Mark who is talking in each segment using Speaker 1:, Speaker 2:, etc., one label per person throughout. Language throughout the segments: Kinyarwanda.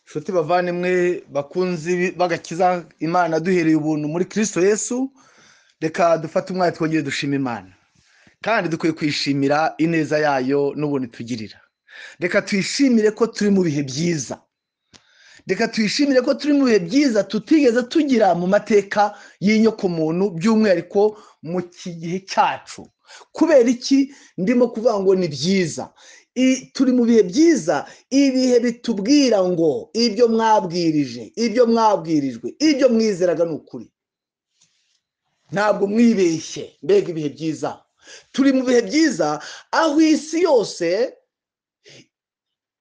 Speaker 1: inshuti bavandimwe bakunzi b'agakiza imana duhereye ubuntu muri kirisito yesu reka dufate umwanya twongere dushima imana kandi dukwiye kwishimira ineza yayo n'ubuntu itugirira reka tuyishimire ko turi mu bihe byiza reka tuyishimire ko turi mu bihe byiza tutigeze tugira mu mateka y'inyokomuntu by'umwihariko mu gihe cyacu kubera iki ndimo kuvuga ngo ni byiza turi mu bihe byiza ibihe bitubwira ngo ibyo mwabwirije ibyo mwabwirijwe ibyo mwizeraga ni ukuri ntabwo mwibeshye mbega ibihe byiza turi mu bihe byiza aho isi yose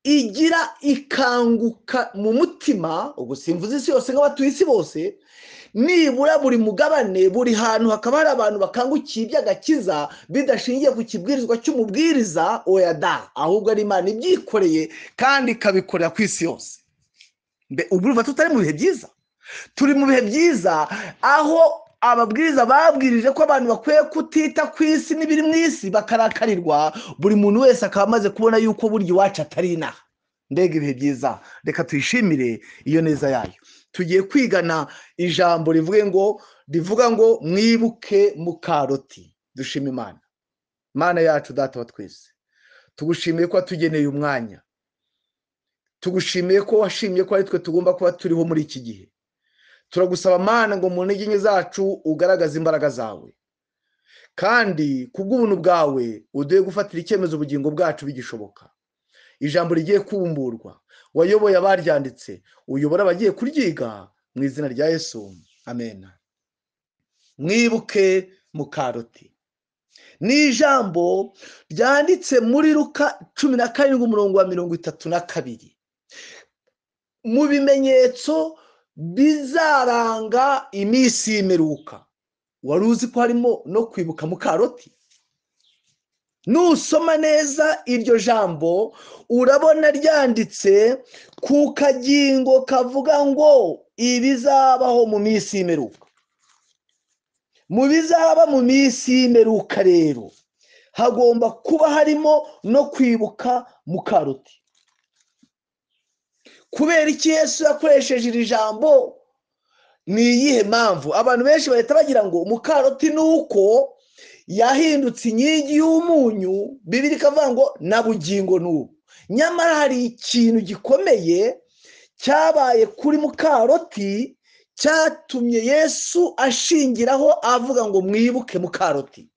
Speaker 1: igira ikanguka mu mutima ubwo simvuze isi yose nk'abatuye isi bose nibura buri mugabane buri hantu hakaba hari abantu bakangukiye iby'agakiza bidashingiye ku kibwirizwa cy'umubwiriza oya da ahubwo ari imana ibyikoreye kandi ikabikorera ku isi yose ubu urumva tutari mu bihe byiza turi mu bihe byiza aho ababwiriza babwirije ko abantu bakwiye kutita ku isi n'ibiri mu isi bakarakarirwa buri muntu wese akaba amaze kubona yuko burya iwacu atari inaha mbega ibihe byiza reka tuyishimire iyo neza yayo tugiye kwigana ijambo rivuga ngo rivuga ngo mwibuke mukaroti dushima imana imana yacu data wa twese tugushimiye ko watugeneye umwanya tugushimiye ko washimiye ko ari twe tugomba kuba turiho muri iki gihe turagusaba amana ngo mu ntege nke zacu ugaragaze imbaraga zawe kandi kubw'ubuntu bwawe uduhe gufatira icyemezo ubugingo bwacu bigishoboka ijambo rigiye kumburwa wayoboye abaryanditse uyobora abagiye kuryiga mu izina rya yesu amena mwibuke mukaroti ni ijambo ryanditse muri ruka cumi na karindwi umurongo wa mirongo itatu na kabiri mu bimenyetso bizaranga iminsi y'imiruka wari uzi ko harimo no kwibuka mukaroti nusoma neza iryo jambo urabona ryanditse ku kagingo kavuga ngo ibizabaho mu minsi y'imeruka mu bizaba mu minsi y'imeruka rero hagomba kuba harimo no kwibuka mukaroti kubera iki yesu yakoresheje iri jambo ni iyihe mpamvu abantu benshi bahita bagira ngo mukaroti ni uko yahindutse inkingi y'umunyu bibiri ikavuga ngo na bugingo n'ubu nyamara hari ikintu gikomeye cyabaye kuri mukaroti cyatumye yesu ashingiraho avuga ngo mwibuke mukaroti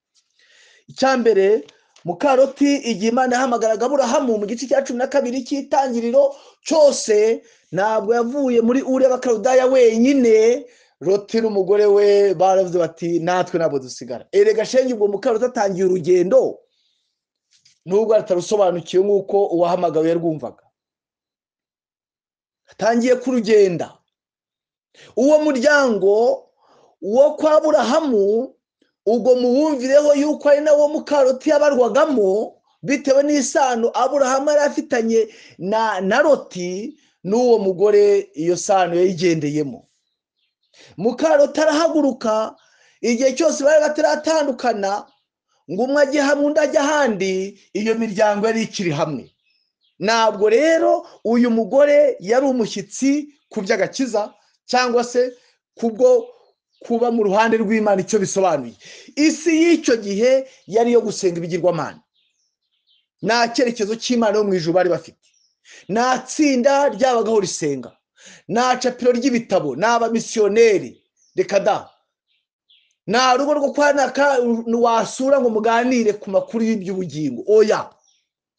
Speaker 1: icya mbere mukaroti igihe imana yahamagaraga aburahamu mu gice cya cumi na kabiri cy'itangiriro cyose ntabwo yavuye muri ure bakarudaya wenyine roti n'umugore we baravuze bati natwe ntabwo dusigara erega shenge ubwo mukaroti atangiye urugendo nubwo atarusobanukiwe nk'uko uwahamagawe yarwumvaga atangiye kurugenda uwo muryango wo kwa burahamu ubwo muwumvireho yuko ari nawo mukaroti yabarwagamo bitewe n'isano aburahamu yari afitanye na roti n'uwo mugore iyo sano yayigendeyemo mukaroti arahaguruka igihe cyose bari bataratandukana ngo umwe ajye hamwe undi ajye ahandi iyo miryango yari ikiri hamwe ntabwo rero uyu mugore yari umushyitsi ku by'agakiza cyangwa se kubwo kuba mu ruhande rw'imana icyo bisobanuye isi y'icyo gihe yari iyo gusenga ibigirwamana nta cyerekezo cy'imana yo mu ijuru bari bafite nta tsinda ryabagaho risenga nta capiro ry'ibitabo ni abamisiyoneri reka da nta rugo rwo kwanika wasura ngo muganire ku makuru y'iby'ubugingo oya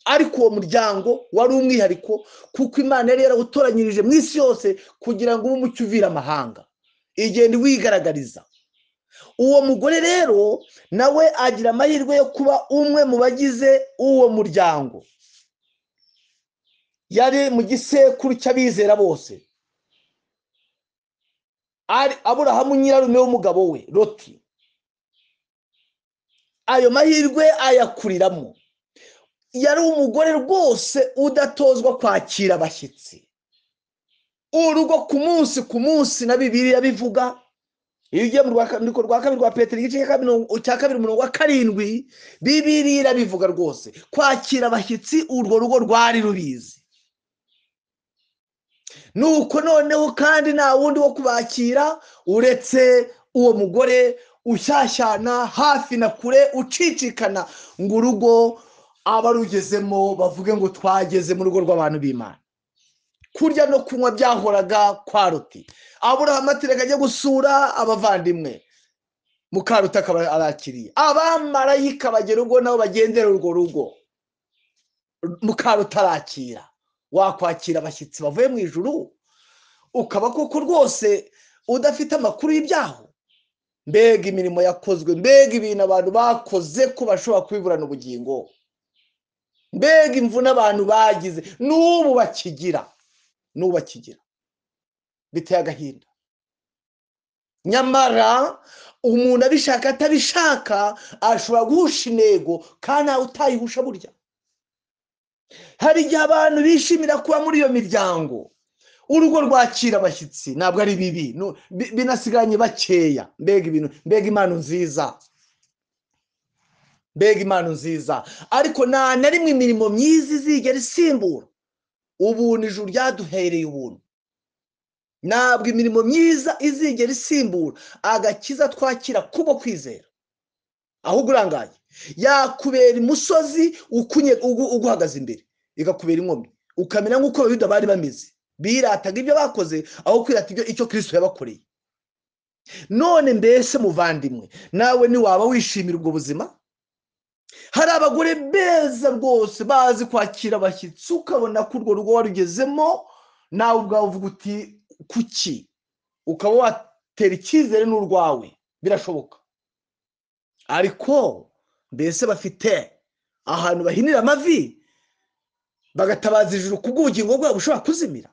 Speaker 1: ariko uwo muryango wari umwihariko kuko imana yari yarawutoranyirije mu isi yose kugira ngo ube umucyo uvira amahanga igenda wigaragariza uwo mugore rero nawe agira amahirwe yo kuba umwe mu bagize uwo muryango yari mu gisekuru cy'abizera bose aburahamu nyirarume w'umugabo we roti ayo mahirwe ayakuriramo yari umugore rwose udatozwa kwakira abashyitsi urugo ku munsi ku munsi na bibiriya bivuga iyo ugiye mu rwandiko rwa kabiri rwa peteri igice cya kabiri umurongo wa karindwi bibiri irabivuga rwose kwakira abashyitsi urwo rugo rwari rubizi nuko noneho kandi nta wundi wo kubakira uretse uwo mugore ushyashyana hafi na kure ucicikana ngo urugo abarugezemo bavuge ngo twageze mu rugo rw'abantu b'imana kurya no kunywa byahoraga kwa ruti aburahamu atereka ajya gusura abavandimwe mukaruta akaba arakiriye abamarayika bagera urugo nabo bagendera urwo rugo mukaruta arakira wakwakira abashyitsi bavuye mu ijuru ukaba koko rwose udafite amakuru y'ibyaho mbega imirimo yakozwe mbega ibintu abantu bakoze ko bashobora kubiburana ubugingo mbega imvune abantu bagize n'ubu bakigira n'ubu bakigira biteye agahinda nyamara umuntu abishaka atabishaka ashobora guhusha intego kandi ntawe utayihusha burya hari igihe abantu bishimira kuba muri iyo miryango urugo rwakira abashyitsi ntabwo ari bibi nu- bi- binasigaranye bakeya mbega ibintu mbega impano nziza mbega impano nziza ariko nta na rimwe imirimo myiza izigera isimbura ubuntu ijuru ryaduhereye ubuntu ntabwo imirimo myiza izigera isimbura agakiza twakira kubo kwizera ahubwo urangaye yakubera imusozi ukunye- ugu- uguhagaze imbere ikakubera inkomyi ukamenya nk'uko abayuda bari bameze birataga ibyo bakoze aho kwirata ibyo icyo kirisito yabakoreye none mbese muvandimwe nawe ntiwaba wishimira ubwo buzima hari abagore beza rwose bazi kwakira abashyitsi ukabona ko urwo rugo warugezemo nawe ubwawe uvuga uti kuki ukaba watera icyizere n'urwawe birashoboka ariko mbese bafite ahantu bahinira amavi bagatabaza ijuru bw'ubugingo bwabo bushobora kuzimira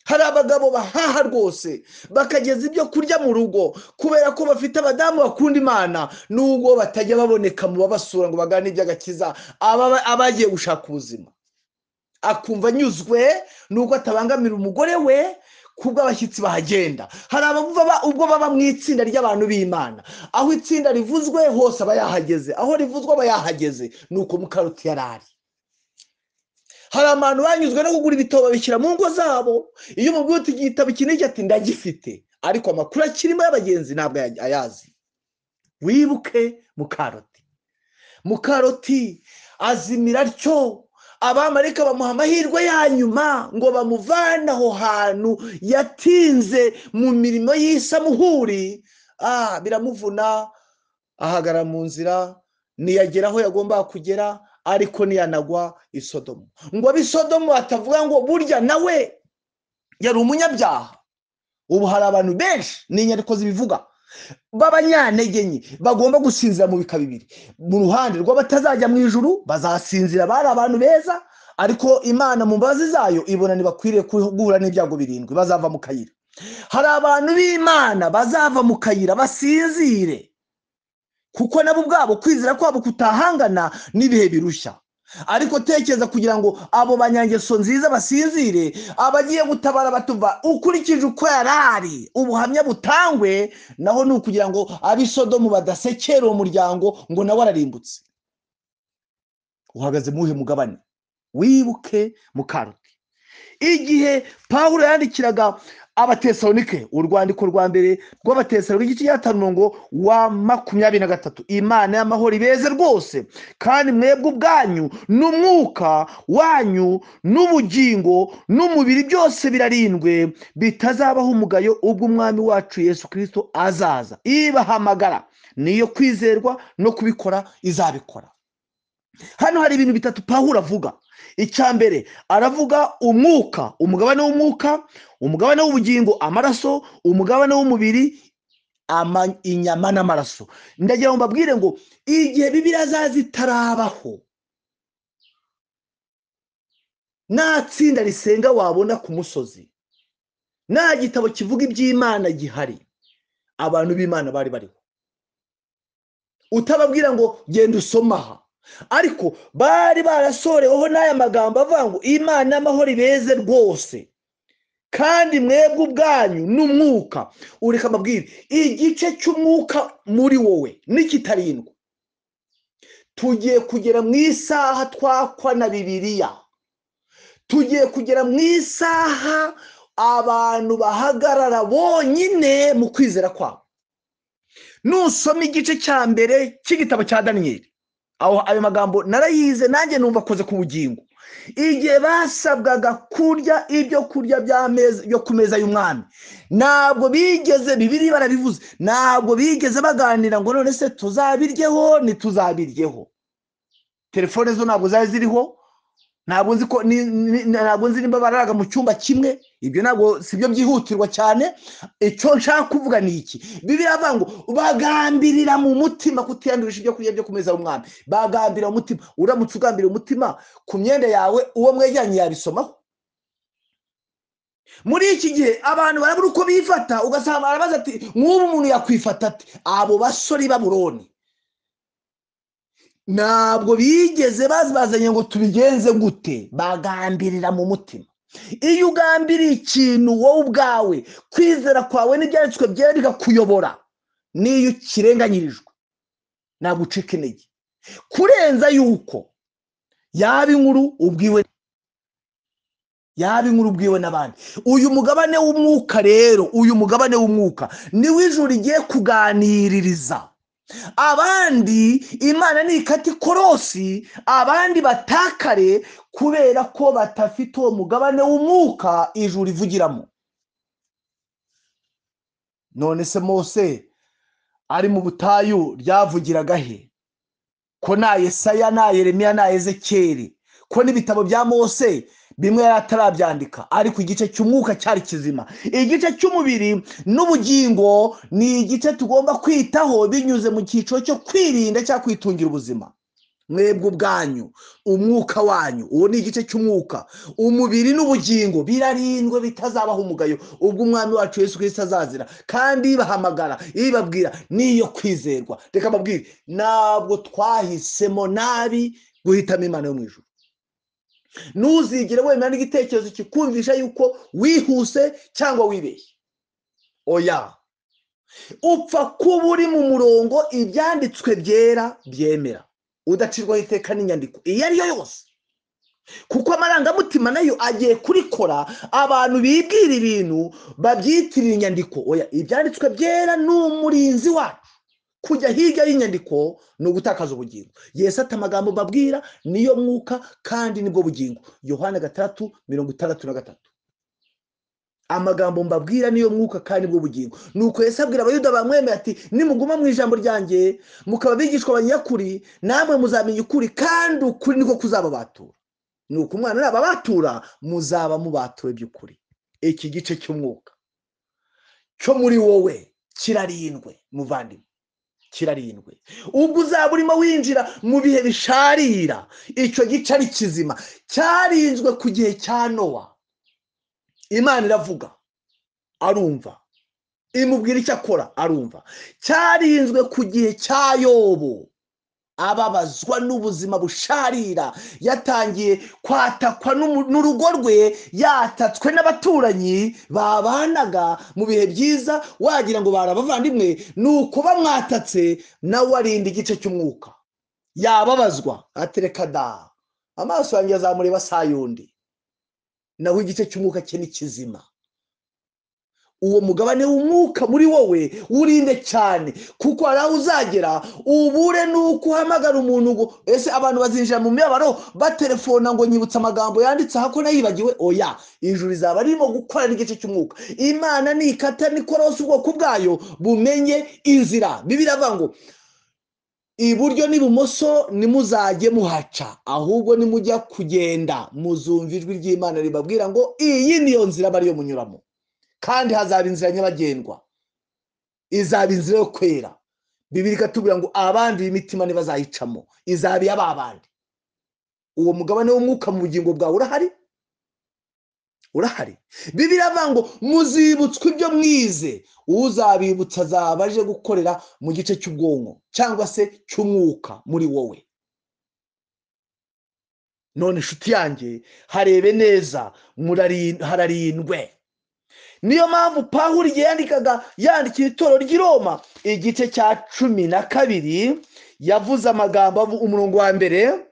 Speaker 1: hari abagabo bahaha rwose bakageza ibyo kurya mu rugo kubera ko bafite abadamu bakunda imana n'ubwo batajya baboneka mu babasura ngo bagane iby'agakiza aba- abagiye gushaka ubuzima akumva anyuzwe n'uko atabangamira umugore we kubwo abashyitsi bahagenda hari abumva ba- ubwo baba mu itsinda ry'abantu b'imana aho itsinda rivuzwe hose aba yahageze aho rivuzwe aba yahageze ni uko mukaruti yari ari hari abantu banyuzwe no kugura ibitabo babishyira mu ngo zabo iyo umubwiye uti igitabo iki n'iki ati ndagifite ariko amakuru akirimo y'abagenzi ntabwo aya- ayazi wibuke mukaroti mukaroti azimira atyo abamarika bamuha amahirwe ya nyuma ngo bamuvane aho hantu yatinze mu mirimo y'isamuhuri ah biramuvuna ahagara mu nzira ntiyagera aho yagombaga kugera ariko ntiyanagwa i sodomu ngo ab'i sodomu batavuga ngo burya nawe yari umunyabyaha ubu hari abantu benshi ni inyandiko zibivuga b'abanyantege nke bagomba gusinzira mu bika bibiri mu ruhande rw'abatazajya mu ijuru bazasinzira bari abantu beza ariko imana mu mbabazi zayo ibona ntibakwiriye guhura n'ibyago birindwi bazava mu kayira hari abantu b'imana bazava mu kayira basinzire kuko nabo ubwabo kwizera kwabo kutahangana n'ibihe birushya ariko tekereza kugira ngo abo banyangeso nziza basinzire abagiye gutabara batuva ukurikije uko yari ari ubuhamya butangwe naho ni ukugira ngo abisodomu badasekera uwo muryango ngo nawe ararimbutse uhagaze mu wuhe mugabane wibuke mukaruti igihe pawulo yandikiraga abatesalonike urwandiko rwa mbere rw'abatesalonike igice cya mirongo wa makumyabiri na gatatu imana y'amahoro ibeze rwose kandi mwebwe ubwanyu n'umwuka wanyu n'ubugingo n'umubiri byose birarindwe bitazabaho umugayo ubwo umwami wacu yesu kirisito azaza ibahamagara niyo kwizerwa no kubikora izabikora hano hari ibintu bitatu pawulo avuga icya mbere aravuga umwuka umugabane w'umwuka umugabane w'ubugingo amaraso umugabane w'umubiri ama- inyama n'amaraso ndagira ngo mbabwire ngo igihe bibiriya zazitarabaho nta tsinda risenga wabona ku musozi nta gitabo kivuga iby'imana gihari abantu b'imana bari bariho utababwira ngo genda usome aha ariko bari barasoreweho n'aya magambo avuga ngo imana y'amahoro ibeze rwose kandi mwebwe ubwanyu n'umwuka ureka mbabwire igice cy'umwuka muri wowe n'ikitarindwa tugiye kugera mu isaha twakwa na bibiliya tugiye kugera mu isaha abantu bahagarara bonyine mu kwizera kwabo nusoma igice cya mbere cy'igitabo cya daniyeli aho ayo magambo narayize nanjye numva akoze ku bugingo igihe basabwaga kurya ibyo kurya byo ku meza y'umwami ntabwo bigeze bibiri barabivuze ntabwo bigeze baganira ngo none se tuzabiryeho ntituzabiryeho telefone zo ntabwo zari ziriho ntabwo nzi ko ni- ni- ntabwo nzi nimba bararaga mu cyumba kimwe ibyo ntabwo si byo byihutirwa cyane icyo nshaka kuvuga ni iki bibiri avuga ngo bagambirira mu mutima kutiyandurisha ibyo kurya byo ku meza y'umwami bagambira mu mutima uramutse ugambira umutima ku myenda yawe uwo mwegeranye yabisomaho muri iki gihe abantu barabura uko bifata ugasanga barabaza ati nk'ubu umuntu yakwifata ate abo basore i baburoni ntabwo bigeze bazazanye ngo tubigenze gute bagambirira mu mutima iyo ugambiriye ikintu wowe ubwawe kwizera kwawe n'ibyanditswe byera bikakuyobora n'iyo ukirenganyirijwe ntabwo ucika intege kurenza yuko yaba inkuru ubwiwe yaba inkuru ubwiwe n'abandi uyu mugabane w'umwuka rero uyu mugabane w'umwuka niwo ijuru rigiye kuganiririza abandi imana ni ikata ikorosi abandi batakare kubera ko batafite uwo mugabane w'umwuka ijuru rivugiramo none se mose ari mu butayu ryavugiraga he ko na yesaya na yeremiya na ezekeri ko n'ibitabo bya mose bimwe yari atarabyandika ariko igice cy'umwuka cyari kizima igice cy'umubiri n'ubugingo ni igice tugomba kwitaho binyuze mu cyiciro cyo kwirinda cyangwa kwitungira ubuzima mwebwe ubwanyu umwuka wanyu uwo ni igice cy'umwuka umubiri n'ubugingo birarindwe bitazabaho umugayo ubwo umwami wacu Yesu Kristo azazira kandi ibahamagara ibabwira niyo kwizerwa reka mbabwire ntabwo twahisemo nabi guhitamo imana yo mu ijuru ntuzigere wemera n'igitekerezo kikumvisha yuko wihuse cyangwa wibeshye oya upfa kuba uri mu murongo ibyanditswe byera byemera udacirwaho iteka n'inyandiko iyo ari yo yose kuko amarangamutima nayo agiye kurikora abantu bibwira ibintu babyitirira inyandiko oya ibyanditswe byera ni umurinzi wacu kujya hirya y'inyandiko ni ugutakaza ubugingo yesu ati amagambo babwira niyo mwuka kandi nibwo bugingo yohana gatandatu mirongo itandatu na gatatu amagambo mbabwira niyo mwuka kandi nibwo bugingo nuko yesu abwira abayuda bamwemeye ati nimuguma mu ijambo ryanjye mukaba abigishwa abanyakuri namwe muzamenya ukuri kandi ukuri niko kuzababatura nuko umwana nababatura muzaba mubatuwe by'ukuri iki gice cy'umwuka cyo muri wowe kirarindwe muvandimwe kirarindwe ubwo uzaba urimo winjira mu bihe bisharira icyo gice ari kizima cyarinzwe ku gihe cya nowa imana iravuga arumva imubwira icyo akora arumva cyarinzwe ku gihe cya yobo ababazwa n'ubuzima busharira yatangiye kwatakwa n'umu- n'urugo rwe yatatswe n'abaturanyi babanaga mu bihe byiza wagira ngo bari abavandimwe ni uko bamwatatse nawe arinda igice cy'umwuka yababazwa atereka da amaso yanjye azamureba saa yundi naho igice cy'umwuka cye ni kizima uwo mugabane w'umwuka muri wowe urinde cyane kuko hari aho uzagera ubure n'uko uhamagara umuntu ngo ese abantu bazinjira mu mibabaro batelefona ngo nyibutse amagambo yanditse aha ko nayibagiwe oya ijuru rizaba ririmo gukorera igice cy'umwuka imana ni ikata nikorosi ubwoko bwayo bumenye inzira bibiri avuga ngo iburyo n'ibumoso ntimuzajye muhaca ahubwo nimujya kugenda muzumva ijwi ry'imana ribabwira ngo iyi niyo nzira bariyo munyuramo kandi hazaba inzira nyabagendwa izaba inzira yo kwera bibiri ikatubwira ngo abanduye imitima ntibazayicamo izaba iy'ababandi uwo mugabane w'umwuka mu bugingo bwawe urahari urahari bibiri avuga ngo muzibutswe ibyo mwize uzabibutsa azaba aje gukorera mu gice cy'ubwonko cyangwa se cy'umwuka muri wowe none inshuti yanjye harebe neza murari- hararindwe niyo mpamvu pawulo igihe yandikaga yandikiye itorero ry'i roma igice cya cumi na kabiri yavuze amagambo avu- umurongo wa mbere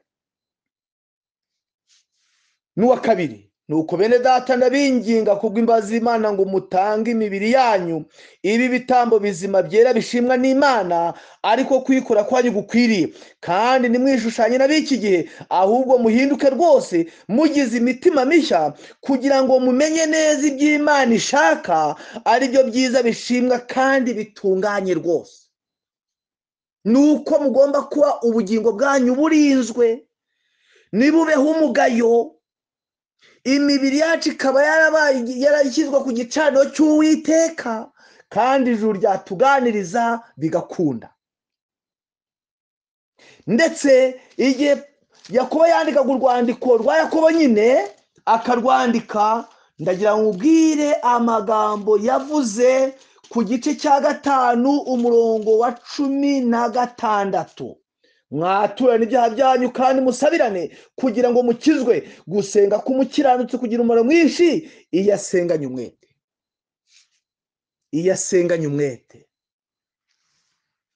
Speaker 1: n'uwa kabiri nuko bene data ndabinginga kubw'imbazi y'imana ngo mutange imibiri yanyu ibi bitambo bizima byera bishimwa n'imana ariko kwikora kwanyu gukwiriye kandi ntimwishushanye n'ab'iki gihe ahubwo muhinduke rwose mugize imitima mishya kugira ngo mumenye neza iby'imana ishaka ari byo byiza bishimwa kandi bitunganye rwose ni uko mugomba kuba ubugingo bwanyu burinzwe ntibubeho umugayo imibiri yacu ikaba yarabaye yarashyizwe ku gicaniro cy'uwiteka kandi ijuru ryatuganiriza bigakunda ndetse igihe yakobo yandikaga urwandiko rwa yakobo nyine akarwandika ndagira ngo ubwire amagambo yavuze ku gice cya gatanu umurongo wa cumi na gatandatu mwaturane ibyaha byanyu kandi musabirane kugira ngo mukizwe gusenga k'umukiranutsi kugira umumaro mwinshi iyo asenganye umwete iyo asenganye umwete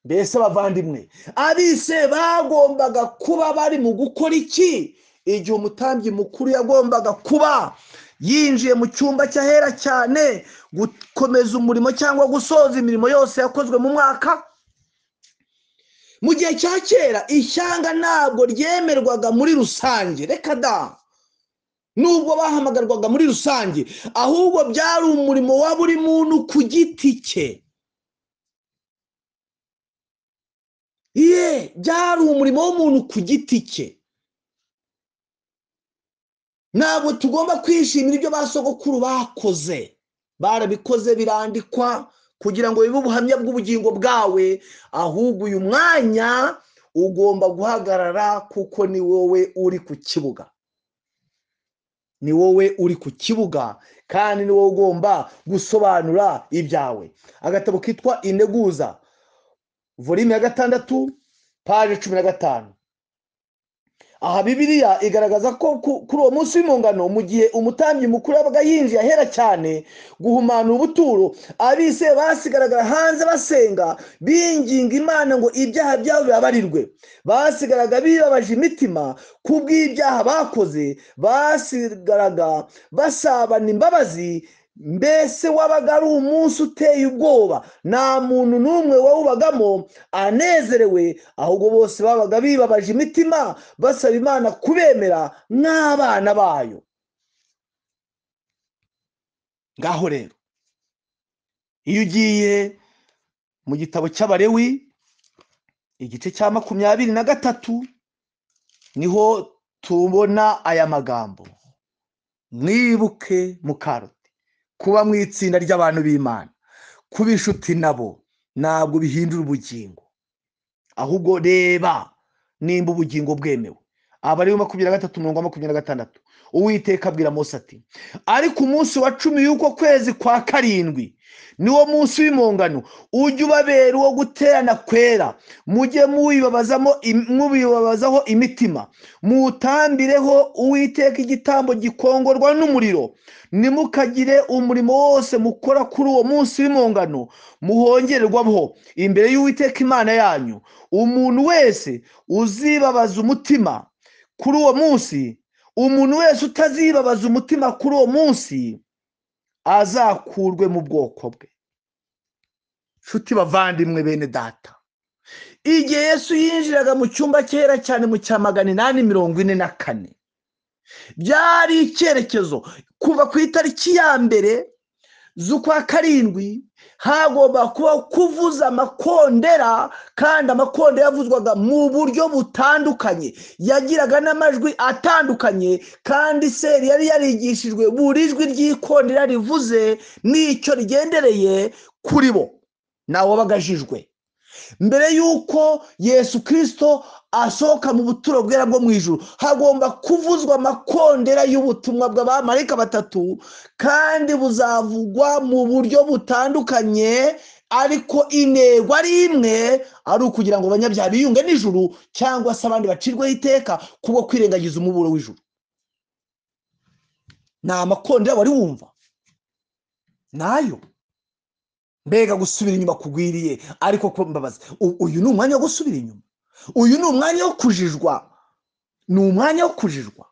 Speaker 1: mbese abavandimwe abise bagombaga kuba bari mu gukora iki igihe umutambyi mukuru yagombaga kuba yinjiye mu cyumba cy'ahera cyane gukomeza umurimo cyangwa gusoza imirimo yose yakozwe mu mwaka mu gihe cya kera ishyanga ntabwo ryemerwaga muri rusange reka da nubwo bahamagarwaga muri rusange ahubwo byari umurimo wa buri muntu ku giti cye ye byari umurimo w'umuntu ku giti cye ntabwo tugomba kwishimira ibyo ba sogokuru bakoze barabikoze birandikwa kugira ngo bibe ubuhamya bw'ubugingo bwawe ahubwo uyu mwanya ugomba guhagarara kuko ni wowe uri ku kibuga ni wowe uri ku kibuga kandi ni wowe ugomba gusobanura ibyawe agatabo kitwa integuza volime ya gatandatu paje cumi na gatanu aha bibiriya igaragaza ko kuri uwo munsi w'impungano mu gihe umutambyi mukuru yabaga yinjiye ahera cyane guhumana ubuturo abise basigaragara hanze basenga binginga imana ngo ibyaha byabo bibabarirwe basigaraga bibabaje imitima kubw'ibyaha bakoze basigaraga basabana imbabazi mbese wabaga ari umunsi uteye ubwoba nta muntu n'umwe wawubagamo anezerewe ahubwo bose babaga bibabaje imitima basaba imana kubemera nk'abana bayo ngaho rero iyo ugiye mu gitabo cy'abarewi igice cya makumyabiri na gatatu niho tubona aya magambo mwibuke mukarota kuba mu itsinda ry'abantu b'imana kuba inshuti nabo ntabwo bihindura ubugingo ahubwo reba nimba ubugingo bwemewe aba ari makumyabiri na gatatu mirongo makumyabiri na gatandatu uwiteka abwira munsi ati ariko umunsi wa cumi y'uko kwezi kwa karindwi niwo munsi w'impongano ujye ubabera uwo guterana kwera mujye mubibabazaho imitima mutambireho uwiteka igitambo gikongorwa n'umuriro nimukagire umurimo wose mukora kuri uwo munsi w'impongano muhongererwaho imbere y'uwiteka imana yanyu umuntu wese uzibabaza umutima kuri uwo munsi umuntu wese utazibabaza umutima kuri uwo munsi azakurwe mu bwoko bwe nshuti bavandimwe bene data igihe yesu yinjiraga mu cyumba cyera cyane mu cya magana inani mirongo ine na kane byari icyerekezo kuva ku itariki ya mbere z'ukwa karindwi hagomba kuba kuvuza amakondera kandi amakondera yavuzwaga mu buryo butandukanye yagiraga n'amajwi atandukanye kandi seri yari yarigishijwe buri jwi ry'ikondera rivuze n'icyo rigendereye kuri bo nawe bagajijwe mbere y'uko yesu kirisito asohoka mu buturo bwera bwo mu ijoro hagomba kuvuzwa amakondera y'ubutumwa bw'abamarika batatu kandi buzavugwa mu buryo butandukanye ariko intego ari imwe ari ukugira ngo abanyabyaha biyunge n'ijuru cyangwa se abandi bacirweho iteka kubwo kwirengagiza umuburo w'ijuru ni amakondera wari wumva nayo mbega gusubira inyuma kugwiriye ariko mbabaza uyu ni umwanya wo gusubira inyuma uyu ni umwanya wo kujijwa ni umwanya wo kujijwa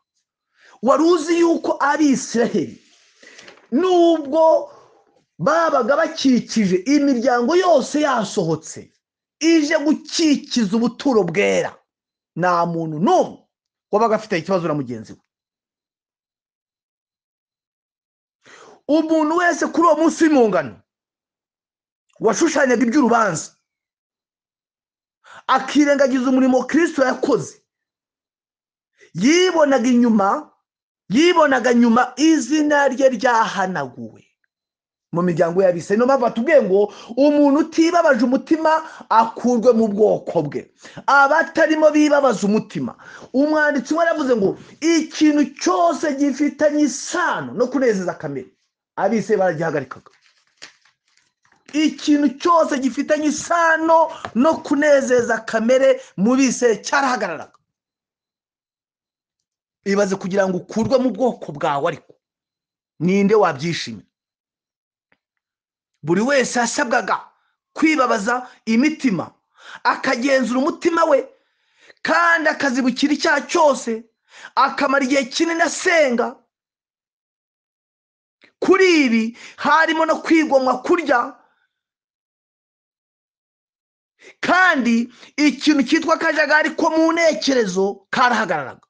Speaker 1: wari uzi yuko abisiraheli nubwo babaga bakikije imiryango yose yasohotse ije gukikiza ubuturo bwera nta muntu n'umwe wabaga afite ikibazo na mugenzi we umuntu wese kuri uwo munsi w'impungano washushanyaga iby'urubanza akirengagiza umurimo kirisito yakoze yibonaga inyuma yibonaga nyuma izina rye ryahanaguwe mu miryango yabise niyo mpamvu batubwiye ngo umuntu utibabaje umutima akurwe mu bwoko bwe abatarimo bibabaza umutima umwanditsi we yaravuze ngo ikintu cyose gifitanye isano no kunezeza kamere abise baragihagarikaga ikintu cyose gifitanye isano no kunezeza kamere mu bise cyarahagararaga ibaze kugira ngo ukurwe mu bwoko bwawe ariko ninde wabyishimira buri wese yasabwaga kwibabaza imitima akagenzura umutima we kandi akazibukira icyaha cyose akamara igihe kinini asenga kuri ibi harimo no kwigomwa kurya kandi ikintu cyitwa akajagari ko mu ntekerezo karahagararaga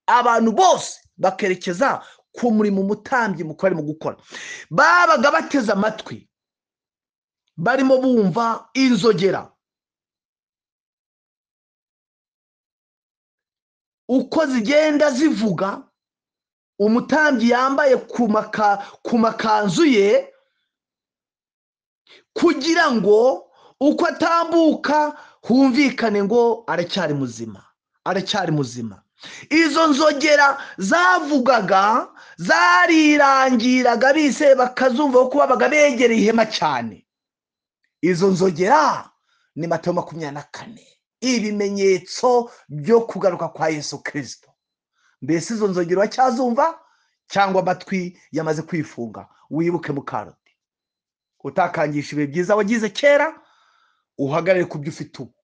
Speaker 1: abantu bose bakerekeza ku murimo umutambyi mukuru arimo gukora babaga bateze amatwi barimo bumva inzogera uko zigenda zivuga umutambyi yambaye ku makanzu ye kugira ngo uko atambuka humvikane ngo aracyari muzima aracyari muzima izo nzogera zavugaga zarirangiraga bise bakazumva kuko babaga begereye ihema cyane izo nzogera ni matayo makumyabiri na kane ibimenyetso byo kugaruka kwa yesu kirisito mbese izo nzogera uracyazumva cyangwa amatwi yamaze kwifunga wibuke mukaroti utakangisha ibihe byiza wagize kera uhagarare ku byo ufite ubu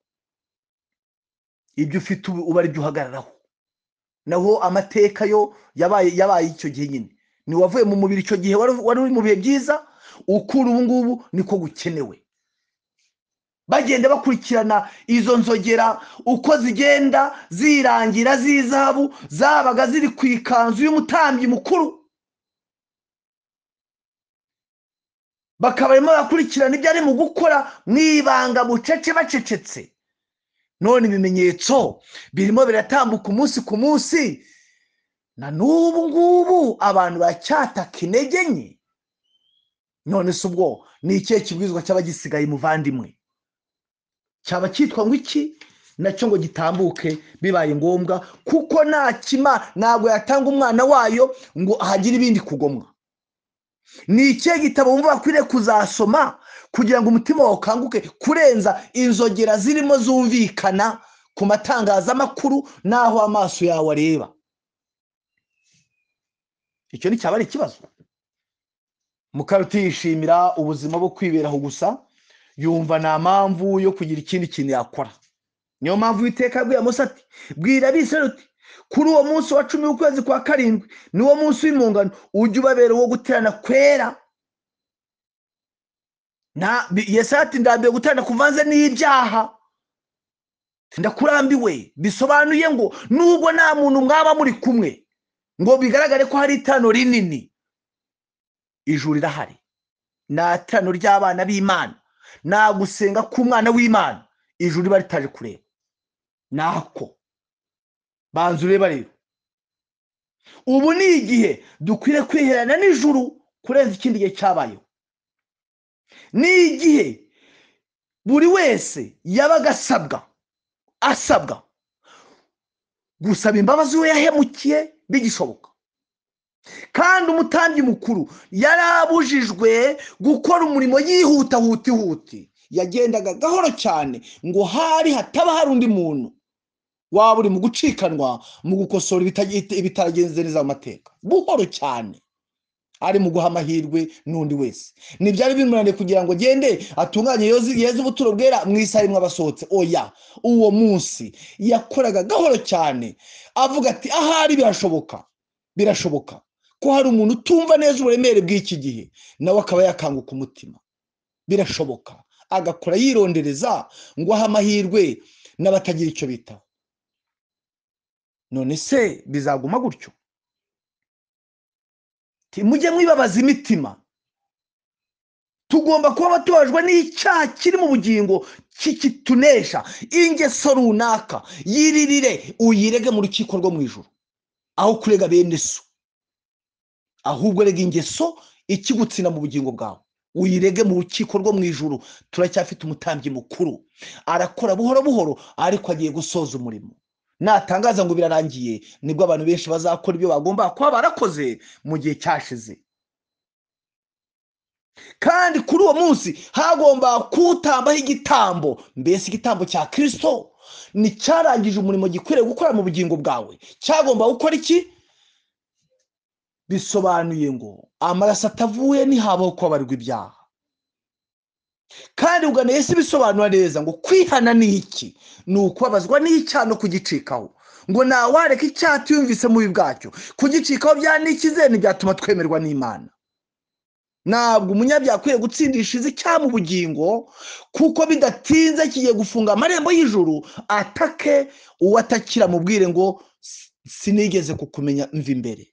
Speaker 1: ibyo ufite ubu uba ari byo uhagararaho naho amateka yo yabaye yabaye icyo gihe nyine ni wavuye mu mubiri icyo gihe wari uri mu bihe byiza ukura ubu ngubu niko gukenewe bagenda bakurikirana izo nzogera uko zigenda zirangira z'izahabu zabaga ziri ku ikanzu y'umutambyi mukuru bakaba barimo bakurikirana ibyo ari mu gukora mu ibanga bucece bacecetse none ibimenyetso birimo biratambuka umunsi ku munsi na n'ubu ngubu abantu bacyataka intege nke none se ubwo ni ikihe kibwizwa cy'abagisigaye umuvandimwe cyaba cyitwa ngo iki nacyo ngo gitambuke bibaye ngombwa kuko nta kima ntabwo yatanga umwana wayo ngo ahagire ibindi kugomwa ni ikihe gitabo wumva bakwiriye kuzasoma kugira ngo umutima wawe ukanguke kurenza inzogera zirimo zumvikana ku matangazamakuru n'aho amaso yawe areba icyo nticyaba ari ikibazo mukaruti yishimira ubuzima bwo kwiberaho gusa yumva nta mpamvu yo kugira ikindi kintu yakora niyo mpamvu witeka yabwiye munsi ati bwira uti kuri uwo munsi wa cumi w'ukwezi kwa karindwi niwo munsi w'impungano ujye ubabera uwo guterana kwera ati ndambiwe guterana kuvanze n'ibyaha ndakurambiwe bisobanuye ngo nubwo nta muntu mwaba muri kumwe ngo bigaragare ko hari itano rinini ijuru rirahari ni itano ry'abana b'imana nta gusenga k'umwana w'imana ijuru riba ritaje kureba nako banza ureba rero ubu ni igihe dukwiriye kwiherana n'ijuru kurenza ikindi gihe cyabayeho ni igihe buri wese yabaga asabwa asabwa gusaba imbabazi we yahemukiye bigishoboka kandi umutambyi mukuru yari abujijwe gukora umurimo yihuta huti huti yagendaga gahoro cyane ngo hari hataba hari undi muntu waba uri mu gucikanwa mu gukosora ibitaragenze neza mu mateka buhoro cyane ari mu guha amahirwe n'undi wese ntibyari bimunaniye kugira ngo agende atunganye yeze ubuturo bwera mu isaha imwe abasohotse oya uwo munsi yakoraga gahoro cyane avuga ati ahari birashoboka birashoboka ko hari umuntu utumva neza uburemere bw'iki gihe nawe akaba yakanguka umutima birashoboka agakora yirondereza ngo ahe amahirwe n'abatagira icyo bitaho none se bizaguma gutyo mujye mwibabaza imitima tugomba kuba tubajwe n'icyaha kiri mu bugingo kikitunesha ingeso runaka yiririre uyirege mu rukiko rwo mu ijoro aho kurega bene so ahubwo rega ingeso ikigutsina mu bugingo bwawe uyirege mu rukiko rwo mu ijoro turacyafite umutambyi mukuru arakora buhoro buhoro ariko agiye gusoza umurimo natangaza ngo birarangiye nibwo abantu benshi bazakora ibyo bagomba kuba barakoze mu gihe cyashize kandi kuri uwo munsi hagomba kuwutambaho igitambo mbese igitambo cya kirisito nticyarangije umurimo gikwiriye gukora mu bugingo bwawe cyagomba gukora iki bisobanuye ngo amaraso atavuye ntihabaho kubabarwa ibyaha kandi ugana Yesu bisobanura neza ngo kwihana ni iki ni ukubabazwa n'icyaha no kugicikaho ngo ntawareke icyaha tuyumvise mubi bwacyo kugicikaho byanikize ntibyatuma twemerwa n'imana ntabwo umunyabyaha akwiye gutsindisha izi cyangwa ubugingo kuko bidatinze kigiye gufunga amarembo y'ijuru atake uwo atakira mubwire ngo sinigeze kukumenya mva imbere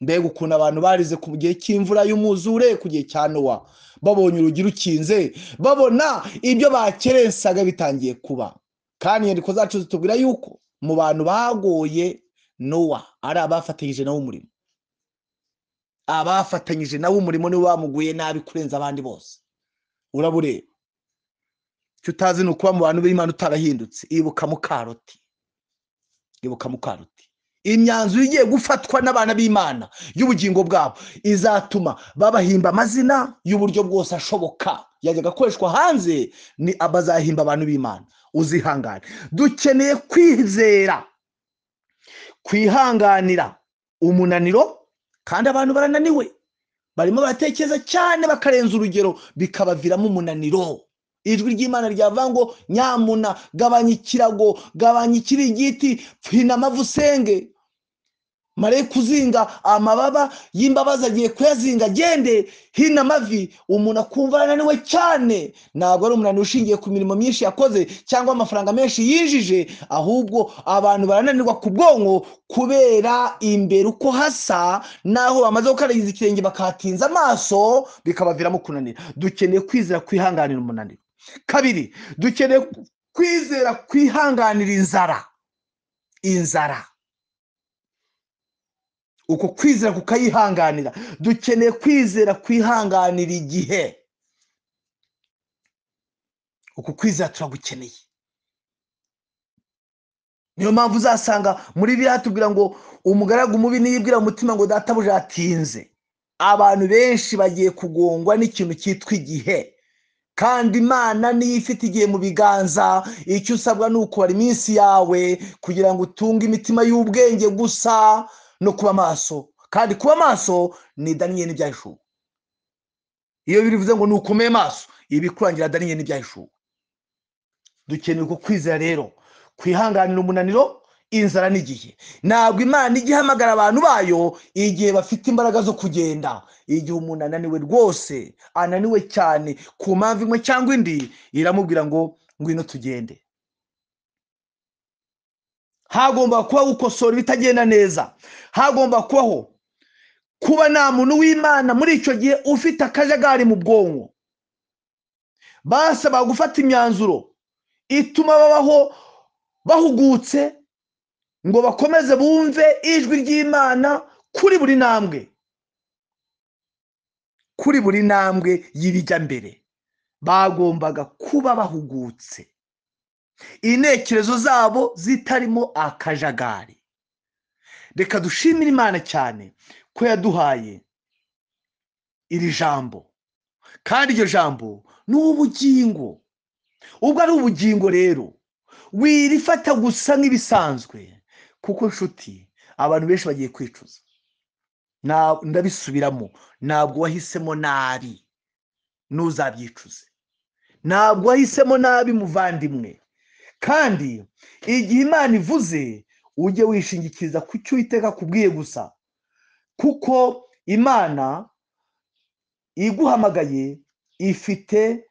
Speaker 1: mbega ukuntu abantu barize ku gihe cy'imvura y'umwuzure ku gihe cya nowa babonye urugi rukinze babona ibyo bakerensaga bitangiye kuba kandi inyandiko zacu zitubwira yuko mu bantu bagoye nowa ari abafatanyije nawe umurimo abafatanyije nawe umurimo niwe bamuguye nabi kurenza abandi bose urabureba icyo utazi ni ukuba mu bantu b'imana utarahindutse ibuka mukaroti ibuka mukaroti imyanzuro igiye gufatwa n'abana b'imana y'ubugingo bwabo izatuma babahimba amazina y'uburyo bwose ashoboka yajyaga akoreshwa hanze ni abazahimba abantu b'imana uzihangane dukeneye kwizera kwihanganira umunaniro kandi abantu barananiwe barimo baratekereza cyane bakarenza urugero bikabaviramo umunaniro ijwi ry'imana ryavuga ngo nyamuna gabanya ikirago gabanya ikiringiti hina amavu usenge mare kuzinga amababa y'imbabazi agiye kuyazinga agende hina amavi umuntu akumva arananiwe cyane ntabwo ari umunaniro ushingiye ku mirimo myinshi yakoze cyangwa amafaranga menshi yinjije ahubwo abantu barananirwa ku bwonko kubera imbere uko hasa naho bamaze gukaragiza ikirenge bakahatinza amaso bikabaviramo kunanira dukeneye kwizera kwihanganira umunaniro kabiri dukeneye kwizera kwihanganira inzara inzara uko kwizera kukayihanganira dukeneye kwizera kwihanganira igihe uko kwizera turagukeneye niyo mpamvu uzasanga muri biriya tubwira ngo umugaragu mubi niyibwira umutima ngo databuja yatinze abantu benshi bagiye kugongwa n'ikintu cyitwa igihe kandi imana niyo ifite igihe mu biganza icyo usabwa ni ukubara iminsi yawe kugira ngo utunge imitima y'ubwenge gusa no kuba maso kandi kuba maso ni daniyeli n'ibyahishuwe iyo bivuze ngo nukomeye maso ibikurangira daniyeli n'ibyahishuwe dukeneye uko kwizera rero kwihanganira umunaniro inzara n'igihe ntabwo imana ijya ihamagara abantu bayo igihe bafite imbaraga zo kugenda igihe umuntu ananiwe rwose ananiwe cyane ku mpamvu imwe cyangwa indi iramubwira ngo ngwino tugende hagomba kubaho gukosora ibitagenda neza hagomba kubaho kuba nta muntu w'imana muri icyo gihe ufite akajagari mu bwonko basaba gufata imyanzuro ituma babaho bahugutse ngo bakomeze bumve ijwi ry'imana kuri buri ntambwe kuri buri ntambwe y'ibijya mbere bagombaga kuba bahugutse intekerezo zabo zitarimo akajagari reka dushimire imana cyane ko yaduhaye iri jambo kandi iryo jambo ni ubugingo ubwo ari ubugingo rero wirifata gusa nk'ibisanzwe kuko nshuti abantu benshi bagiye kwicuza ndabisubiramo ntabwo wahisemo nabi ntuzabyicuze ntabwo wahisemo nabi muvandimwe kandi igihe imana ivuze ujye wishingikiriza ku cyo uwiteka akubwiye gusa kuko imana iguhamagaye ifite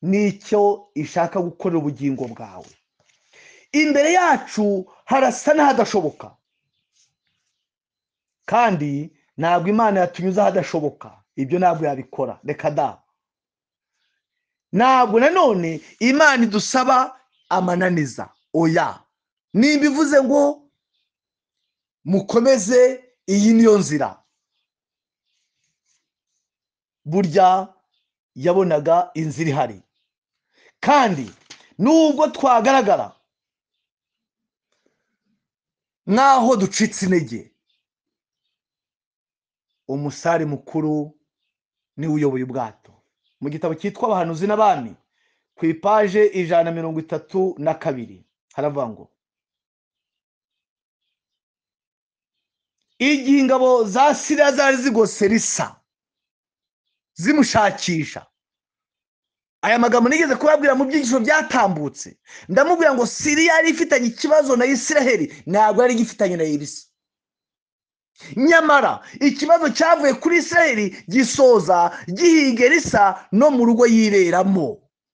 Speaker 1: n'icyo ishaka gukorera ubugingo bwawe imbere yacu harasa n'ahadashoboka kandi ntabwo imana yatunyuze ahadashoboka ibyo ntabwo yabikora reka da ntabwo nanone imana idusaba amananiza oya nimba ivuze ngo mukomeze iyi niyo nzira burya yabonaga inzira ihari kandi nubwo twagaragara nk'aho ducitse intege umusare mukuru niwe uyoboye ubwato mu gitabo cyitwa abahanuzi n'abami ku ipaje ijana na mirongo itatu na kabiri haravuga ngo igihe ingabo za siriya zari zigose risa zimushakisha aya magambo nigeze kubabwira mu byigisho byatambutse ndamubwira ngo siriya yari ifitanye ikibazo na isiraheli ntabwo yari igifitanye na irisa nyamara ikibazo cyavuye kuri isiraheli gisoza gihiga risa no mu rugo yiberamo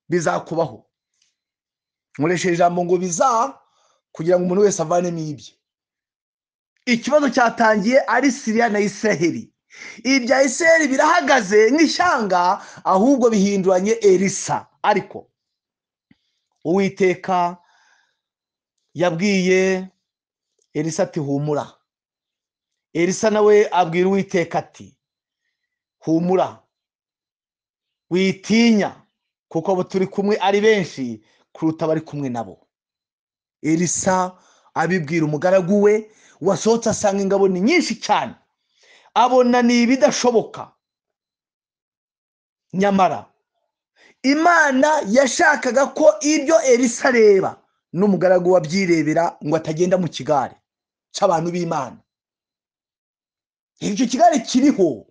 Speaker 1: bizakubaho nkoresheje ijambo ngo biza kugira ngo umuntu wese avanemo ibye ikibazo cyatangiye ari siriya na isiraheli ibya isiraheli birahagaze nk'ishyanga ahubwo bihinduranye erisa ariko uwiteka yabwiye erisa ati humura elisa nawe abwira uwiteka ati humura witinya kuko abo turi kumwe ari benshi kuruta abari kumwe nabo elisa abibwira umugaragu we wasohotse asanga ingabo ni nyinshi cyane abona ni ibidashoboka nyamara imana yashakaga ko ibyo elisa areba n'umugaragu wabyirebera ngo atagenda mu kigare cy'abantu b'imana icyo kigare kiriho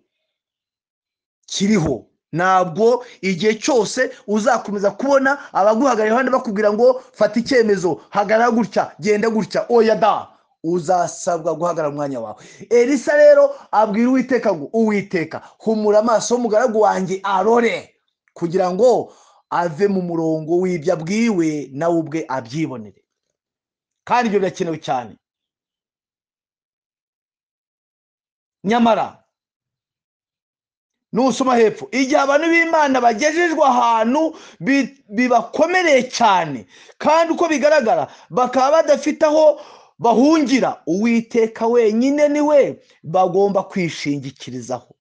Speaker 1: kiriho ntabwo igihe cyose uzakomeza kubona abaguhagarara iruhande bakubwira ngo fata icyemezo hagarara gutya genda gutya oya da uzasabwa guhagarara umwanya wawe elisa rero abwira uwiteka ngo uwiteka humura amaso y'umugaragu wanjye arore kugira ngo ave mu murongo w'ibyo abwiwe nawe ubwe abyibonere kandi ibyo birakenewe cyane nyamara nusoma hepfo igihe abantu b'imana bagejejwe ahantu bibakomereye cyane kandi uko bigaragara bakaba badafite aho bahungira uwiteka wenyine ni we bagomba kwishingikirizaho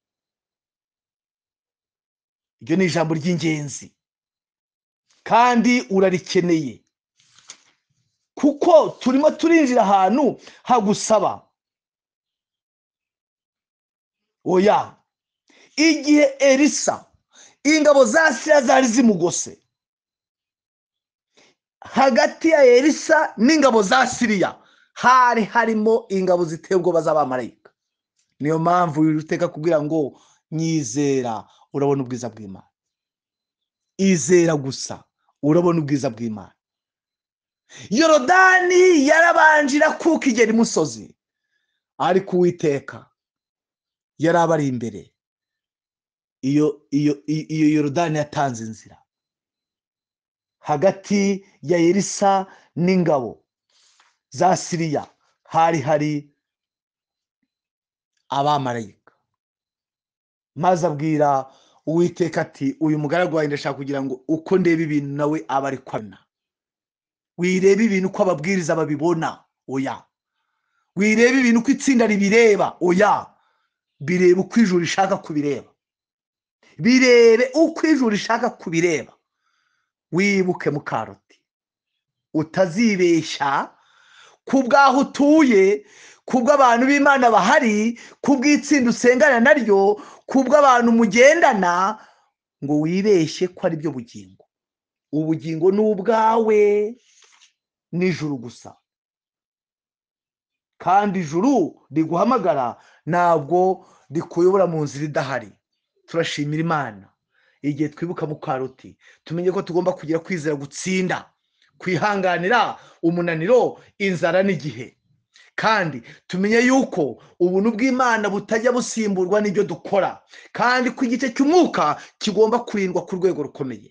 Speaker 1: iryo ni ijambo ry'ingenzi kandi urarikeneye kuko turimo turinjira ahantu hagusaba oya igihe elisa ingabo za siriya zari zimugose hagati ya elisa n'ingabo za siriya hari harimo ingabo ziteye ubwoba z'abamarayika niyo mpamvu uteka kugira ngo nyizera urabona ubwiza bw'imana izera gusa urabona ubwiza bw'imana yorodani yarabanjira kuko igera imusozi ariko uwiteka yari abari imbere iyo iyo iyo yorodani yatanze inzira hagati ya elisa n'ingabo za siriya hari hari abamarayika maze abwira uwiteka ati uyu mugaragu wawe ndashaka kugira ngo uko ndeba ibintu nawe aba ari abona wirebe ibintu uko ababwiriza babibona oya wirebe ibintu uko itsinda ribireba oya birebe uko ijuru rishaka kubireba birebe uko ijuru rishaka kubireba wibuke mukaroti utazibeshya ku bwaho utuye ku bw'abantu b'imana bahari ku bw'itsinda usengana naryo ku bw'abantu mugendana ngo wibeshye ko ari byo bugingo ubugingo ni ubwawe nijuru gusa kandi ijuru riguhamagara ntabwo rikuyobora mu nzira idahari turashimira imana igihe twibuka mu karoti tumenye ko tugomba kugira kwizera gutsinda kwihanganira umunaniro inzara n'igihe kandi tumenye yuko ubuntu bw'imana butajya busimburwa n'ibyo dukora kandi ko igice cy'umwuka kigomba kurindwa ku rwego rukomeye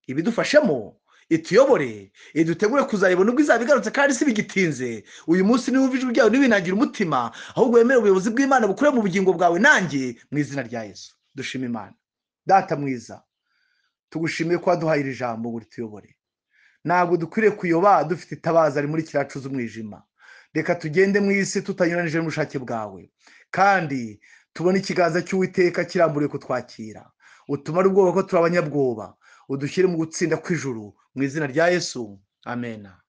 Speaker 1: ibidufashemo ituyobore idutegure kuzareba ubuntu bw'izaba igarutse kandi si bigitinze uyu munsi niba ijwi ryawe ntibinagire umutima ahubwo wemere ubuyobozi bw'imana bukure mu bugingo bwawe nanjye mu izina rya yesu dushima imana data mwiza tugushimiye ko waduhaye iri jambo ngo rituyobore ntabwo dukwiriye kuyoba dufite itabaza muri kiriya cuza umwijima reka tugende mu isi tutanyuranyije n'ubushake bwawe kandi tubone ikiganza cy'uwiteka kiramburiye kutwakira utumare ubwoba ko turi abanyabwoba udushyire mu gutsinda kw'ijuru mu izina rya yesu amena